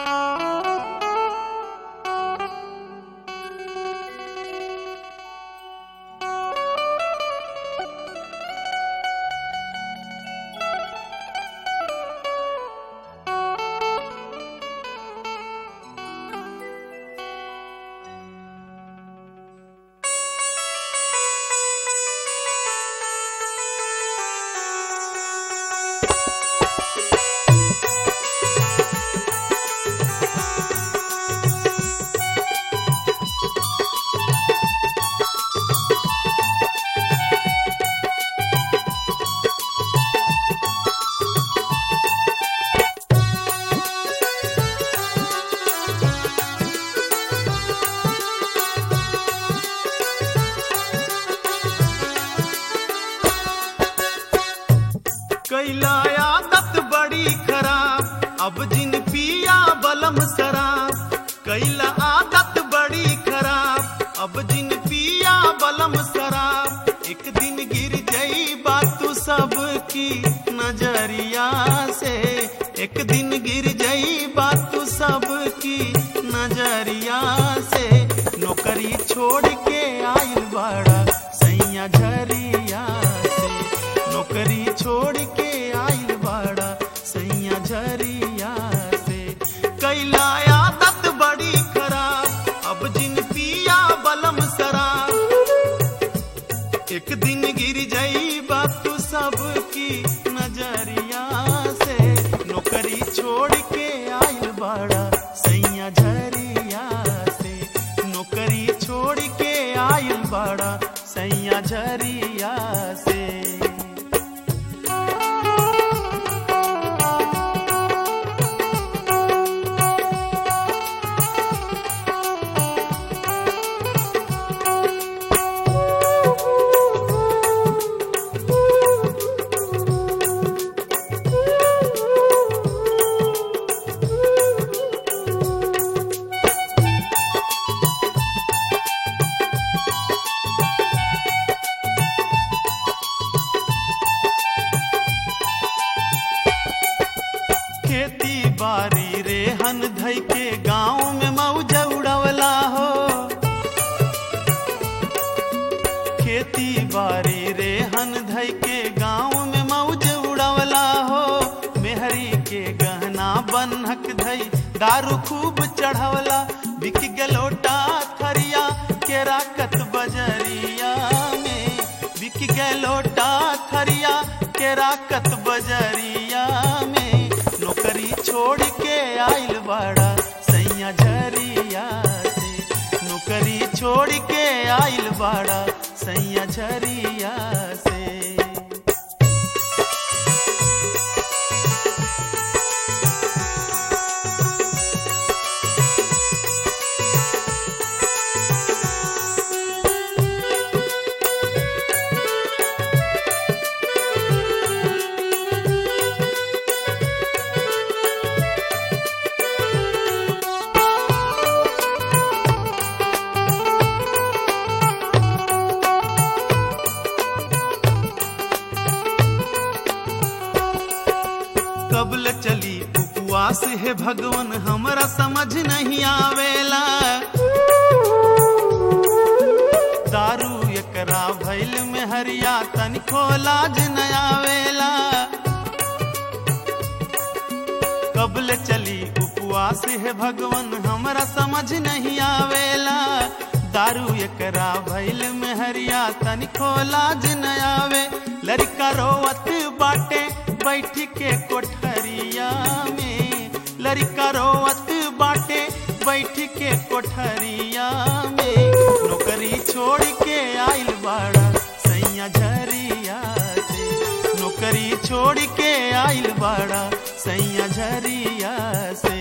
कैला आदत बड़ी खराब अब जिन पिया बलम शराब कैला आदत बड़ी खराब अब जिन पिया बलम शराब एक दिन गिर जाई बात सबकी नजरिया से एक दिन गिर जाई बात सबकी नजरिया से नौकरी छोड़ के आइल बड़ा सैया झरिया से नौकरी छोड़ के आइल बड़ा सैया झरिया से कैला आदत बड़ी खराब अब जिन पिया बलम शराब एक दिन गिर जाई बात सबकी नजरिया से नौकरी छोड़ के आइल बड़ा सैया झरिया से नौकरी छोड़ के आइल बड़ा सैया झरिया से खेती बारी रेहन धई के गांव में मौज उड़वला हो खेती बारी रेहन धई के गांव में मौज उड़वला हो मेहरी के गहना बनहक धई दारू खूब चढ़वला बिक गलोटा थरिया के राकत बजरिया में बिक गलोटा थरिया के राकत बजरिया में नौकरी छोड़ के आइल बड़ा सैया झरिया से नौकरी छोड़ के आइल बड़ा सैया झरिया से कबल चली उपवास है भगवान हमरा समझ नहीं आवेला दारू एकरा भैल में हरिया तनिको लाज न आवेला कबल चली उपवास है भगवान हमरा समझ नहीं आवेला दारू एकरा भैल में हरिया तनिको लाज न आवे लड़का रोवत बाटे बैठ के कोठरिया में लड़का रोवत बाटे बैठ के कोठरिया में नौकरी छोड़ के आइल बड़ा सैया झरिया से नौकरी छोड़ के आइल बड़ा सैया झरिया से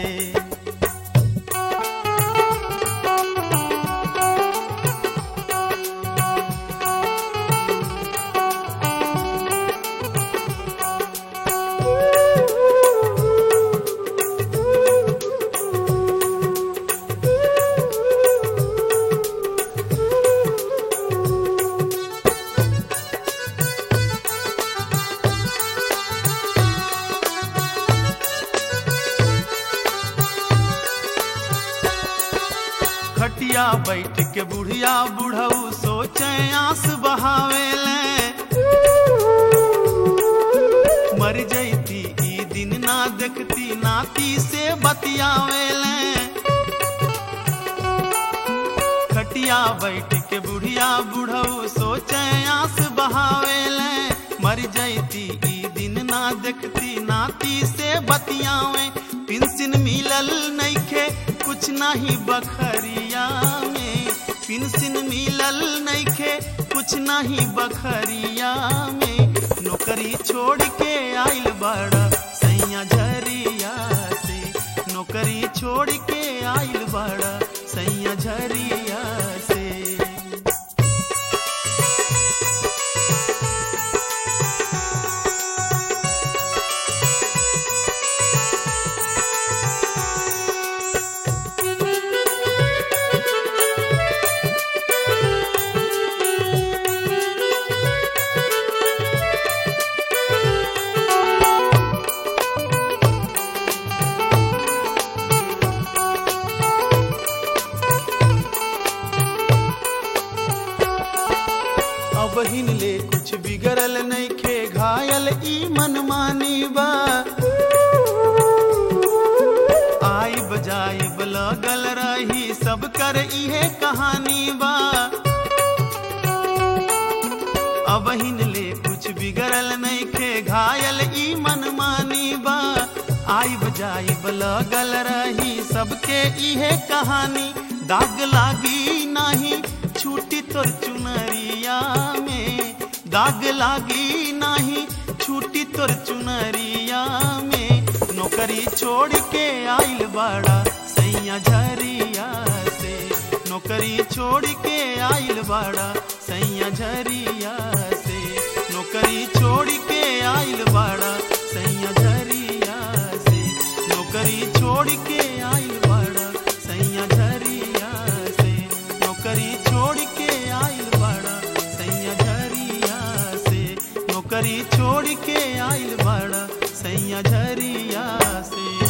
खटिया बैठ के बुढ़िया बुढ़ऊ सोचे आंस बहावेले मर जैती ई दिन ना देखती नाती से बतियावेले खटिया बैठ के बुढ़िया बुढ़ऊ सोचे आंस बहावेले मर जैती ई दिन ना देखती नाती से बतियावे पिंसिन मिलल नइखे कुछ नहीं बखरिया में पिंसिन मिलल नइखे कुछ नहीं बखरिया में नौकरी छोड़ के आइल बड़ा सैया झरिया से नौकरी छोड़ के आइल बड़ा सैया झरिया से अब हिन ले कुछ बिगड़ल नइखे घायल ई मनमानी बा आई बजाई लगल रही सब कर इहे कहानी बा अब हिन ले कुछ बिगड़ल नइखे घायल ई मनमानी बा आई बजाई लगल रही सबके इहे कहानी दाग लागी नाही छूटी तोर चुनरिया में दाग लागी नाही छूटी तोर चुनरिया में नौकरी छोड़ के आइल बड़ा सैया झरिया से नौकरी छोड़ के आइल बड़ा सैया झरिया से नौकरी छोड़ के आइल बड़ा सैया झरिया से नौकरी छोड़ के आइल बड़ा सैया झरिया से नौकरी छोड़ के आइल बड़ा सैया झरिया से नौकरी छोड़ के आइल बड़ा सैया झरिया से